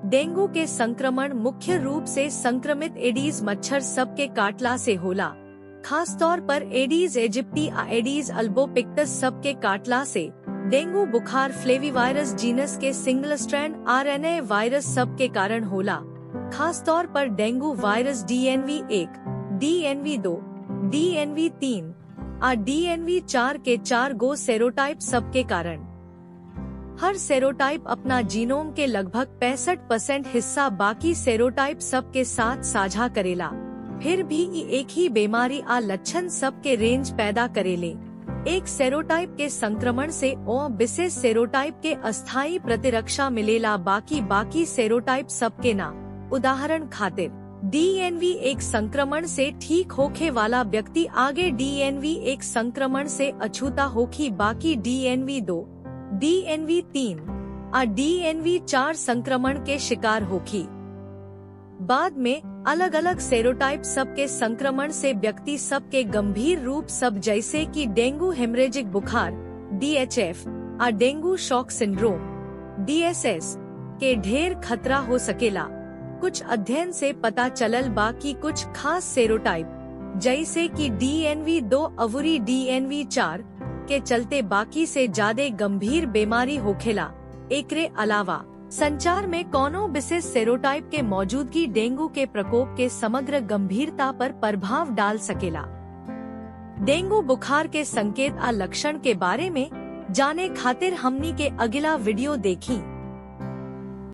dengue के संक्रमण मुख्य रूप से संक्रमित एडीज मच्छर सब के काटला से होला खास तौर पर एडीज एजिप्टी आ एडीज अल्बोपिक्टस सब के काटला से डेंगू बुखार फ्लेवीवायरस जीनस के सिंगल स्ट्रैंड आरएनए वायरस सब के कारण होला खास तौर पर डेंगू वायरस डीएनवी एक डीएनवी दो डीएनवी तीन आ डीएनवी चार के चार गो सेरोटाइप सब के कारण हर सेरोटाइप अपना जीनोम के लगभग पैंसठ परसेंट हिस्सा बाकी सेरोटाइप सब के साथ साझा करेला फिर भी ई एक ही बीमारी आ लक्षण सब के रेंज पैदा करेले एक सेरोटाइप के संक्रमण से ओ विशेष सेरोटाइप के अस्थायी प्रतिरक्षा मिलेला बाकी बाकी सेरोटाइप सब के ना उदाहरण खातिर डीएनवी एक संक्रमण से ठीक होखे वाला व्यक्ति आगे डीएनवी एक संक्रमण से अछूता होखी बाकी डीएनवी दो डीएनवी तीन और डीएनवी चार संक्रमण के शिकार होखी बाद में अलग अलग सेरोटाइप सब के संक्रमण से व्यक्ति सब के गंभीर रूप सब जैसे कि डेंगू हेमरेजिक बुखार डीएचएफ और डेंगू शॉक सिंड्रोम डीएसएस के ढेर खतरा हो सकेला कुछ अध्ययन से पता चलल बा कि कुछ खास सेरोटाइप जैसे कि डीएनवी दो अवुरी डीएनवी चार के चलते बाकी से ज्यादा गंभीर बीमारी होखेला एकरे अलावा संचार में कोनो विशेष सेरोटाइप के मौजूदगी डेंगू के प्रकोप के समग्र गंभीरता पर प्रभाव डाल सकेला डेंगू बुखार के संकेत आ लक्षण के बारे में जाने खातिर हमनी के अगला वीडियो देखी